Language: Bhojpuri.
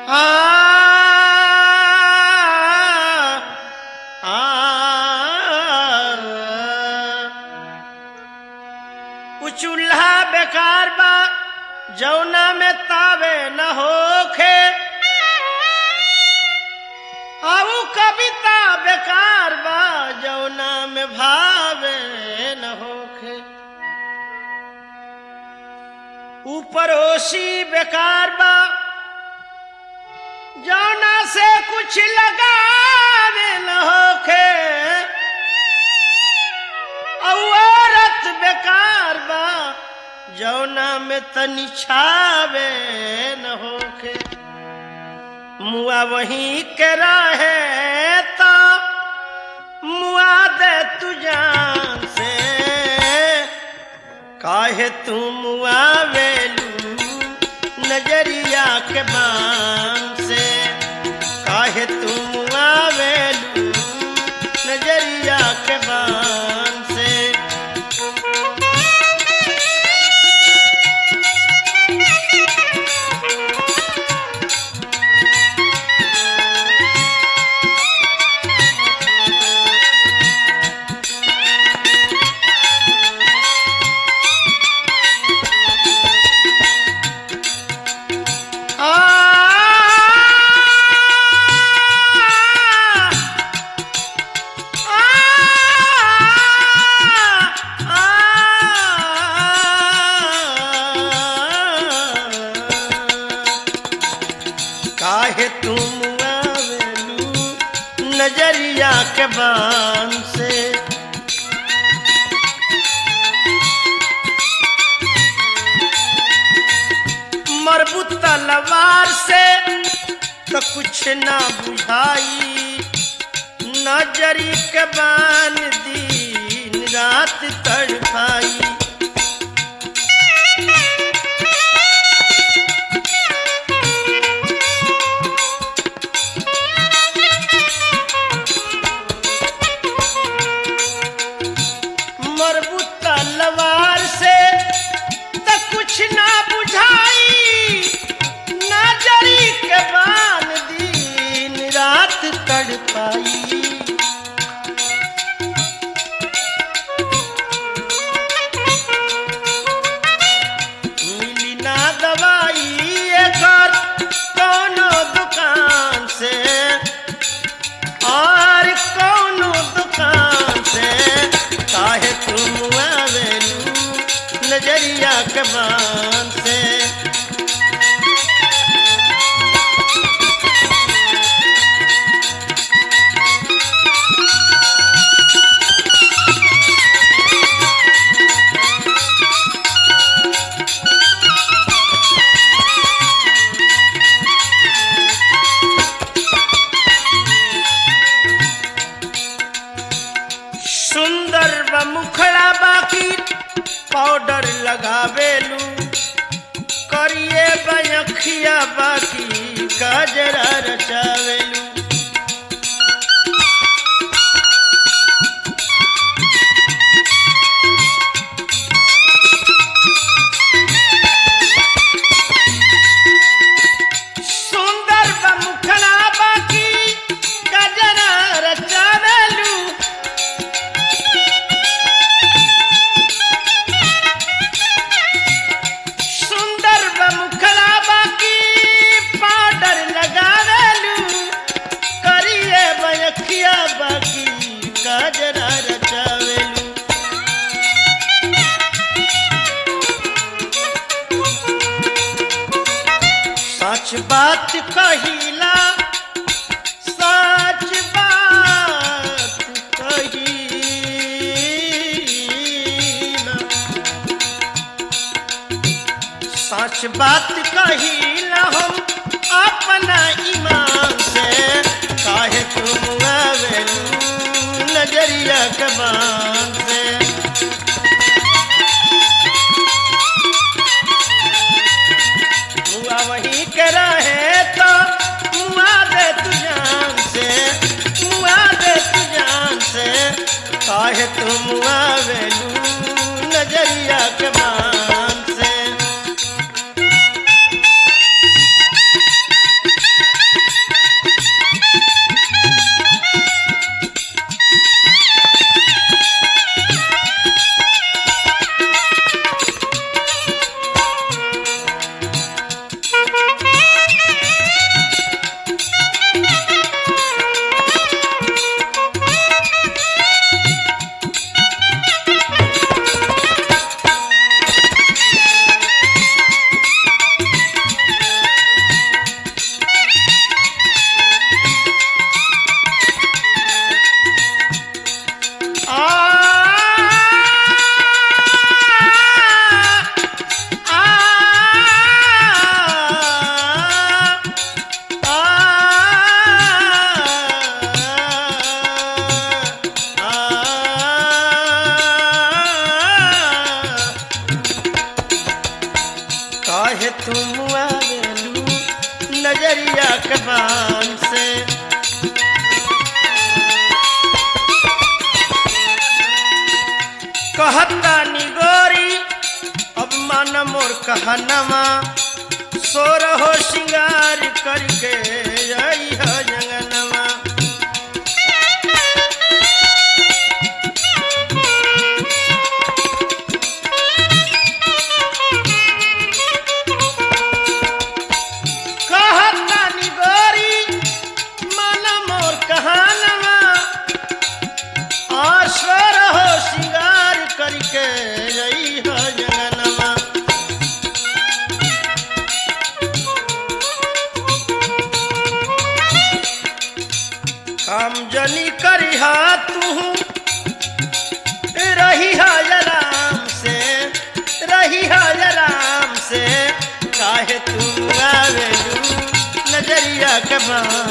उ चूल्हा बेकार बा जौना में तावे न होखे आऊ कविता बेकार बा जौना में भावे न होखे ऊपर ओसी बेकार बा जौना से कुछ लगावे न होखे औरत बेकार बा जौना में तनी छावे न होखे मुआ वहीं के रहे तो मुआ दे तू जान से काहे तू मुआ वेलू नजरिया के बान से काहे तू मुआ वेलू नजरिया के बान से काहे तुम आवेलू नजरिया के बान से मरबूत तलवार से तो कुछ ना बुझाई नजरी के बान दिन रात तड़पाई मरबूत तलवार से तो कुछ ना बुझाई नजरी के बान दिन रात तड़पाई मिली ना दवाई एकर कौनो दुकान से और कौनो दुकान से काहे तुम आवेलू नजरिया के बान से सुंदर ब मुखड़ा बाकी पाउडर लगावेलू करिए बयखिया बाकी गजरा रचावेलू सुंदर ब मुखड़ा बाकी गजरा रचावेलू सुंदर ब मुखड़ा बाकी पाउडर लगावेलू करिए बयखिया बाकी गजरा रचावेलू सच बात कहिला सच बात कहिला सच बात कहिला हम अपना ईमान से काहे तुम आवेलू नजरिया के बान से मुआ वहीं के रहे तो मुआ दे तू जान से मुआ दे तू जान से काहे तुम आवेलू नजरिया के बान से नजरिया के बान से कहता निगोरी अब मन मोर कहनमा सोर हो श्रृंगार करके आई हो जंगनमा कहता निगोरी मन मोर कहानवा आश्वर हो श्रृंगार करके रही हो जंगनमा काम जनी करिहा तू रही राम से रही राम से काहे तू आवेलू नजरिया के बान